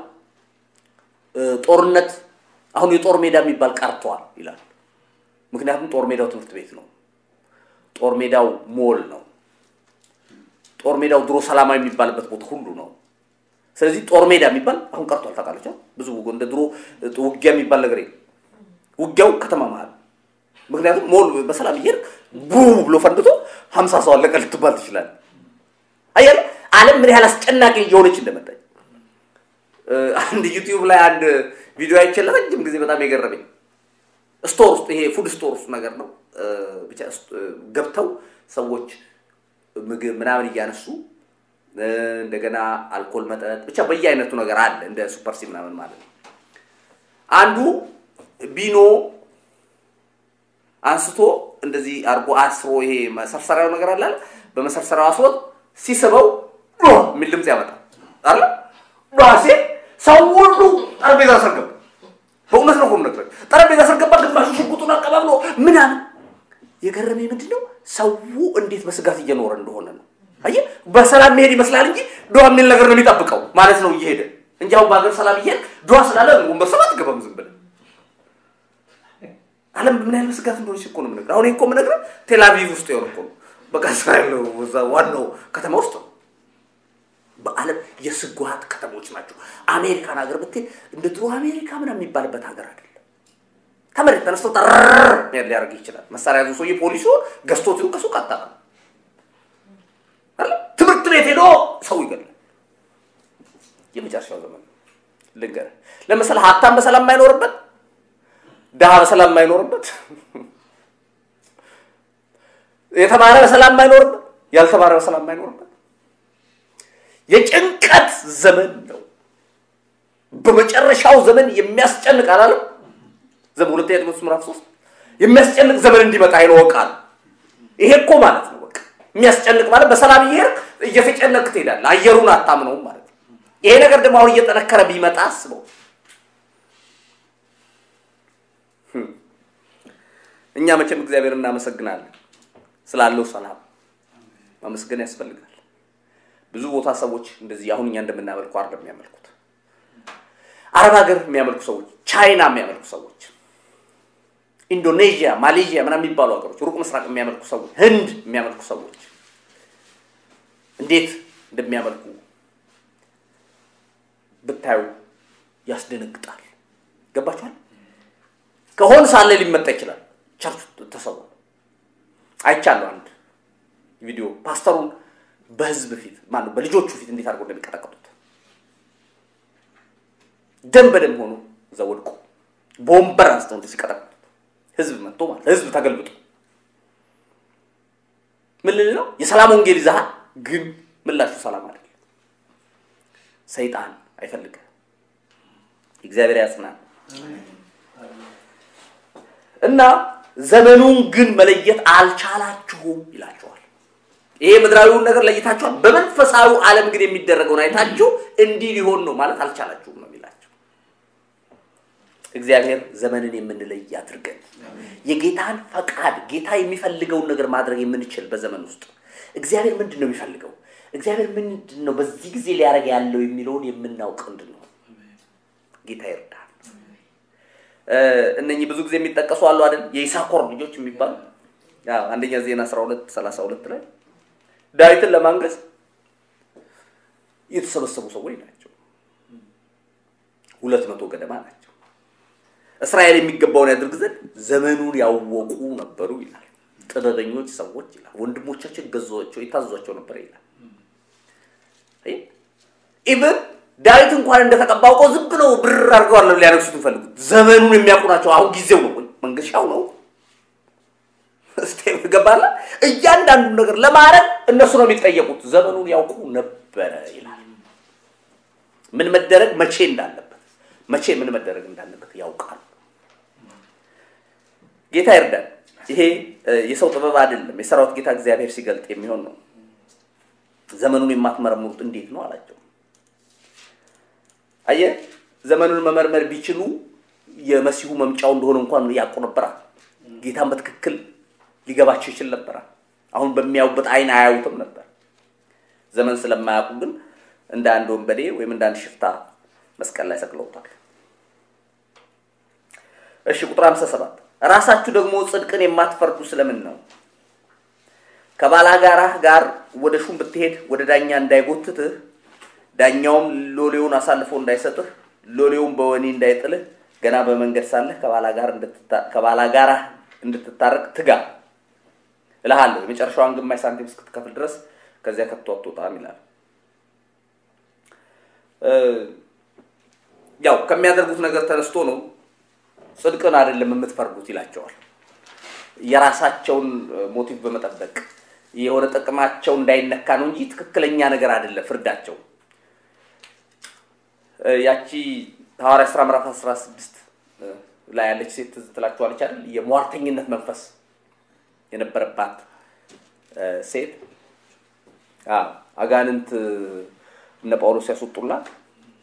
ጦርነት አሁን የጦር ሜዳ የሚባል ቀርቷል ይላል። ምክንያቱም ጦር ሜዳው ትምህርት ቤት ነው። ጦር ሜዳው ሞል ነው። ጦር ሜዳው ድሮ ሰላማዊ የሚባልበት ቦታ ሁሉ ነው። ስለዚህ ጦር ሜዳ የሚባል አሁን ቀርቷል። ታውቃለች። ብዙ እንደ ድሮ ውጊያ የሚባል ነገር የለም። ውጊያው ከተማ መሀል ምክንያቱም ሞል በሰላም እየሄድክ ቡ ብሎ ፈንድቶ ሀምሳ ሰው አለቀ ልትባል ትችላል። አያለ ዓለም ምን ያህል አስጨናቂ እየሆነች እንደመጣች አንድ ዩቲዩብ ላይ አንድ ቪዲዮ አይቼ ለረጅም ጊዜ በጣም የገረመኝ ስቶር ውስጥ ይሄ ፉድ ስቶር ውስጥ ነገር ነው ብቻ ገብተው ሰዎች ምግብ ምናምን እያነሱ እንደገና አልኮል መጠጥ ብቻ በየአይነቱ ነገር አለ እንደ ሱፐር ሲ ምናምን ማለት ነው። አንዱ ቢኖ አንስቶ እንደዚህ አርጎ አስሮ ይሄ መሰርሰሪያው ነገር አለ በመሰርሰሪያው አስሮ ሲስበው የሚል ድምፅ ያመጣል አለ ራሴ ሰው ሁሉ ጠረጴዛ ስር ገባ። በእውነት ነው ሆም ነገር ጠረጴዛ ስር ገባ። ግማሹ ሽጉጡን አቀባብሎ ምናምን የገረመኝ ምንድን ነው ሰው እንዴት በስጋት እየኖረ እንደሆነ ነው። አየህ በሰላም መሄድ ይመስላል እንጂ ድዋ የሚል ነገር ነው የሚጠብቀው ማለት ነው እየሄደ እንጂ አሁን በሀገር ሰላም እየሄድ ድዋ ስላለ ወንበር ሰው አትገባም ዝም ብለህ ዓለም ምን ያህል በስጋት እንደሆነች እኮ ነው የምነግርህ። አሁን ይሄ እኮ የምነግርህ ቴል አቪቭ ውስጥ የሆነ እኮ ነው። በቃ እስራኤል እዛ ዋናው ከተማ ውስጥ ነው። በዓለም የስጓት ከተሞች ናቸው። አሜሪካን ሀገር ብትሄድ እንደ ድሮ አሜሪካ ምናምን የሚባልበት ሀገር አይደለም። ከመሬት ተነስቶ ጠር ሊያደርግ ይችላል። መሳሪያ ያዙ ሰውዬ ፖሊሱ ገዝቶት ይሁን ከሱቅ አታውቅም። ትምህርት ቤት ሄዶ ሰው ይገላል። የመጨረሻው ዘመን ልንገርህ። ለምሳሌ ሀብታም በሰላም የማይኖርበት ድሃ በሰላም የማይኖርበት የተማረ በሰላም የማይኖርበት ያልተማረ በሰላም የማይኖርበት የጭንቀት ዘመን ነው። በመጨረሻው ዘመን የሚያስጨንቅ አላለም? ዘመን ሁለተኛ ጢሞቴዎስ ምዕራፍ ሶስት የሚያስጨንቅ ዘመን እንዲመጣ ይለወቃል። ይሄ እኮ ማለት ነው በቃ የሚያስጨንቅ ማለት በሰላም እየሄድክ እየተጨነቅ ትሄዳለህ። አየሩን አታምነውም ማለት ነው። ይሄ ነገር ደግሞ አሁን እየጠነከረ ቢመጣ አስበው። እኛ መቼም እግዚአብሔር እናመሰግናለን ስላለው ሰላም ማመስገን ያስፈልጋል። ብዙ ቦታ ሰዎች እንደዚህ አሁን እኛ እንደምናመልኩ አይደለም የሚያመልኩት። አረብ ሀገር የሚያመልኩ ሰዎች፣ ቻይና የሚያመልኩ ሰዎች፣ ኢንዶኔዥያ፣ ማሌዥያ ምናምን የሚባሉ ሀገሮች፣ ሩቅ ምስራቅ የሚያመልኩ ሰዎች፣ ህንድ የሚያመልኩ ሰዎች እንዴት እንደሚያመልኩ ብታዩ ያስደነግጣል። ገባችኋል? ከሆን ሳለ ሊመጣ ይችላል። ቸርች ተሰው አይቻለሁ። አንድ ቪዲዮ ፓስተሩን በህዝብ ፊት ማነው በልጆቹ ፊት እንዴት አድርገው እንደሚቀጠቅጡት ደም በደም ሆኖ እዛ ወድቆ በወንበር አንስተው እንደ ሲቀጠቅጡት ህዝብ መጥቶ ማለት ህዝብ ተገልብጦ ምን ልል ነው? የሰላም ወንጌል ይዛሃል፣ ግን ምላሹ ሰላም አይደለም። ሰይጣን አይፈልግም። እግዚአብሔር ያጽናል። እና ዘመኑን ግን መለየት አልቻላችሁም ይላችኋል። ይሄ ምድራዊውን ነገር ለይታችኋል፣ በመንፈሳዊ ዓለም ግን የሚደረገውን አይታችሁ እንዲህ ሊሆን ነው ማለት አልቻላችሁም ነው የሚላቸው። እግዚአብሔር ዘመንን የምንለይ አድርገን የጌታን ፈቃድ ጌታ የሚፈልገውን ነገር ማድረግ የምንችል በዘመን ውስጥ እግዚአብሔር ምንድን ነው የሚፈልገው፣ እግዚአብሔር ምንድን ነው በዚህ ጊዜ ሊያደርግ ያለው የሚለውን የምናውቅ እንድንሆን ጌታ ይርዳል። እነኚህ ብዙ ጊዜ የሚጠቀሱ አሉ አይደል? የይሳኮር ልጆች የሚባሉ አንደኛ ዜና 12 32 ላይ ዳዊትን ለማንገስ የተሰበሰቡ ሰዎች ናቸው። ሁለት መቶ ገደማ ናቸው። እስራኤል የሚገባውን ያድርግ ዘንድ ዘመኑን ያወቁ ነበሩ ይላል። ጥበበኞች ሰዎች ይላል። ወንድሞቻቸው ገዟቸው የታዟቸው ነበር ይላል። ኢቭን ዳዊት እንኳን እንደተቀባ አውቀው ዝም ብለው ብር አድርገው አለ ሊያነግሱት የሚፈልጉት ዘመኑን የሚያውቁ ናቸው። አሁን ጊዜው ነው ወይ መንገሻው ነው ስቴም ገባላ። እያንዳንዱ ነገር ለማድረግ እነሱ ነው የሚጠየቁት። ዘመኑን ያውቁ ነበረ ይላል። ምን መደረግ መቼ እንዳለበት መቼ ምን መደረግ እንዳለበት ያውቃሉ። ጌታ ይርዳል። ይሄ የሰው ጥበብ አይደለም፣ የሰራዊት ጌታ እግዚአብሔር ሲገልጥ የሚሆን ነው። ዘመኑን የማትመረምሩት እንዴት ነው አላቸው። አየ ዘመኑን መመርመር ቢችሉ የመሲሁ መምጫው እንደሆነ እንኳን ያውቁ ነበራል። ጌታን በትክክል ሊገባቸው ይችል ነበራል። አሁን በሚያዩበት አይን አያዩትም ነበር። ዘመን ስለማያውቁ ግን እንደ አንድ ወንበዴ ወይም እንደ አንድ ሽፍታ መስቀል ላይ ሰቅለውታል። እሺ ቁጥር 57 ራሳችሁ ደግሞ ጽድቅን የማትፈርዱ ስለምን ነው? ከባላጋራህ ጋር ወደ ሹም ብትሄድ ወደ ዳኛ እንዳይጎትትህ ዳኛውም ሎሌውን አሳልፎ እንዳይሰጥህ ሎሌውን በወህኒ እንዳይጥልህ ገና በመንገድ ሳለህ ከባላጋራህ እንድትታረቅ ትጋ እልሃለሁ። የመጨረሻዋን ግማሽ ሳንቲም እስክትከፍል ድረስ ከዚያ ከቶ አትወጣም ይላል። ያው ከሚያደርጉት ነገር ተነስቶ ነው ጽድቅን አይደለም የምትፈርዱት ይላቸዋል። የራሳቸውን ሞቲቭ በመጠበቅ የሆነ ጥቅማቸው እንዳይነካ ነው እንጂ ትክክለኛ ነገር አይደለም ፍርዳቸው። ያቺ ሐዋርያ ሥራ ምዕራፍ 16 ላይ ያለች ሴት ትዝ ትላችኋለች አይደል? የሟርተኝነት መንፈስ የነበረባት ሴት አጋንንት እነ ጳውሎስ ያስወጡላት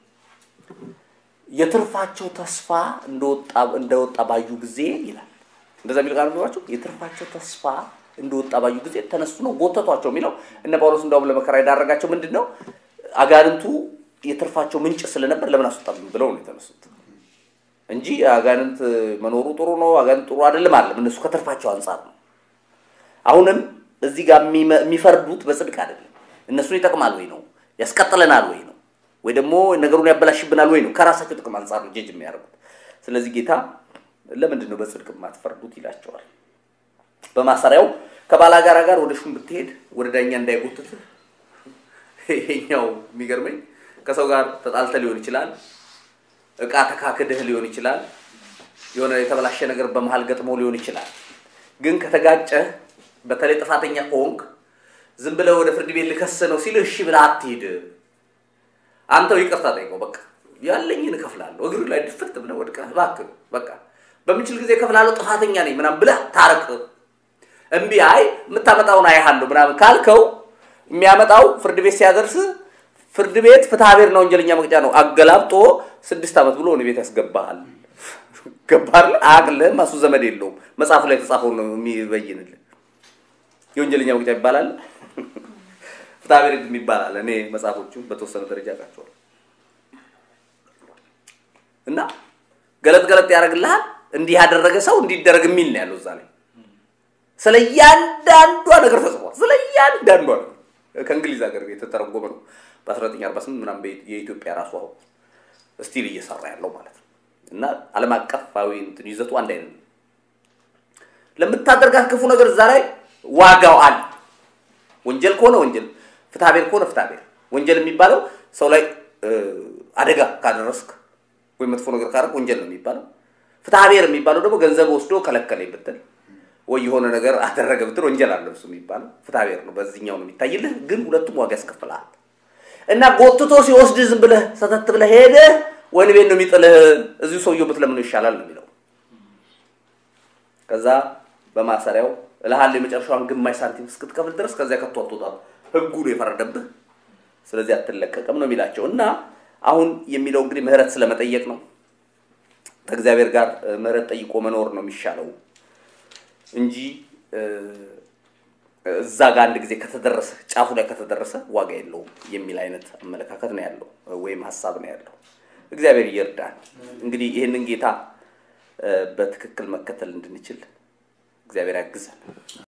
የትርፋቸው ተስፋ እንደወጣ ባዩ ጊዜ ይላል እንደዛ የሚል ቃል ቢሏቸው የትርፋቸው ተስፋ እንደወጣ ባዩ ጊዜ ተነሱ ነው ጎተቷቸው የሚለው እነ ጳውሎስ እንዳውም ለመከራ የዳረጋቸው ምንድን ነው አጋንንቱ የትርፋቸው ምንጭ ስለነበር ለምን አስወጣብኝ ብለው ነው የተነሱት እንጂ አጋንንት መኖሩ ጥሩ ነው አጋንንት ጥሩ አይደለም አለም እነሱ ከትርፋቸው አንጻር ነው አሁንም እዚህ ጋር የሚፈርዱት በጽድቅ አይደለም እነሱን ይጠቅማል ወይ ነው ያስቀጥለናል ወይ ነው ወይ ደግሞ ነገሩን ያበላሽብናል ወይ ነው ከራሳቸው ጥቅም አንጻር ነው ጀጅ የሚያደርጉት ስለዚህ ጌታ ለምንድን ነው በጽድቅ የማትፈርዱት ይላቸዋል በማሰሪያው ከባላጋራ ጋር ወደ ሹም ብትሄድ ወደ ዳኛ እንዳይጎትትህ ይሄኛው የሚገርመኝ ከሰው ጋር ተጣልተ ሊሆን ይችላል እቃ ተካክድህ ሊሆን ይችላል የሆነ የተበላሸ ነገር በመሀል ገጥሞ ሊሆን ይችላል ግን ከተጋጨህ በተለይ ጥፋተኛ ከሆንክ ዝም ብለህ ወደ ፍርድ ቤት ልከስ ነው ሲል እሺ ብለህ አትሄድ አንተው ይቅርታ ጠይቀው በቃ ያለኝን እከፍላለሁ እግሩ ላይ ድፍት ብለህ ወድቀህ እባክህ በቃ በምችል ጊዜ እከፍላለሁ ጥፋተኛ ነኝ ምናምን ብለህ ታረቅ እምቢ አይ የምታመጣውን አይሃለሁ ምናምን ካልከው የሚያመጣው ፍርድ ቤት ሲያደርስ ፍርድ ቤት ፍትሐብሔር ነው ወንጀለኛ መቅጫ ነው አገላብጦ ስድስት ዓመት ብሎ ወደ ቤት ያስገባሃል ገባር አቅልህም እሱ ዘመድ የለውም መጽሐፉ ላይ የተጻፈው ነው የሚበይንልህ የወንጀለኛ መቅጫ ይባላል ፍትሐብሔር ይባላል እኔ መጽሐፎቹ በተወሰነ ደረጃ አውቃቸዋለሁ እና ገለጥ ገለጥ ያደርግልሃል እንዲህ ያደረገ ሰው እንዲደረግ የሚል ነው ያለው እዛ ላይ ስለ እያንዳንዷ ነገር ተጽፏል ስለ እያንዳንዷ ነገር ከእንግሊዝ ሀገር የተተረጎመ ነው በ1948 ምናምን የኢትዮጵያ ራሱ አሁን ስቲል እየሰራ ያለው ማለት ነው እና ዓለም አቀፋዊ እንትን ይዘቱ አንድ አይነት ነው ለምታደርጋት ክፉ ነገር እዛ ላይ ዋጋው አለ ወንጀል ከሆነ ወንጀል ፍትሐብሔር ከሆነ ፍትሐብሔር ወንጀል የሚባለው ሰው ላይ አደጋ ካደረስክ ወይም መጥፎ ነገር ካደረግ ወንጀል ነው የሚባለው ፍትሐብሔር የሚባለው ደግሞ ገንዘብ ወስዶ ከለከለኝ ብትል ወይ የሆነ ነገር አደረገ ብትል ወንጀል አለ እሱ የሚባለው ፍትሐብሔር ነው በዚህኛው ነው የሚታይልህ ግን ሁለቱም ዋጋ ያስከፍልሃል እና ጎትቶ ሲወስድ ዝም ብለህ ሰተት ብለህ ሄደህ ወይን ቤት ነው የሚጥልህ እዚሁ ሰውየው ብትለምነው ይሻላል ነው የሚለው ከዛ በማሰሪያው እልሃለሁ የመጨረሻዋን ግማሽ ሳንቲም እስክትከፍል ድረስ ከዚያ ከቶ አትወጣም ህጉ ነው የፈረደብህ ስለዚህ አትለቀቅም ነው የሚላቸው እና አሁን የሚለው እንግዲህ ምህረት ስለመጠየቅ ነው ከእግዚአብሔር ጋር ምህረት ጠይቆ መኖር ነው የሚሻለው እንጂ እዛ ጋር አንድ ጊዜ ከተደረሰ ጫፉ ላይ ከተደረሰ ዋጋ የለውም የሚል አይነት አመለካከት ነው ያለው ወይም ሀሳብ ነው ያለው እግዚአብሔር ይርዳል እንግዲህ ይህንን ጌታ በትክክል መከተል እንድንችል እግዚአብሔር ያግዘን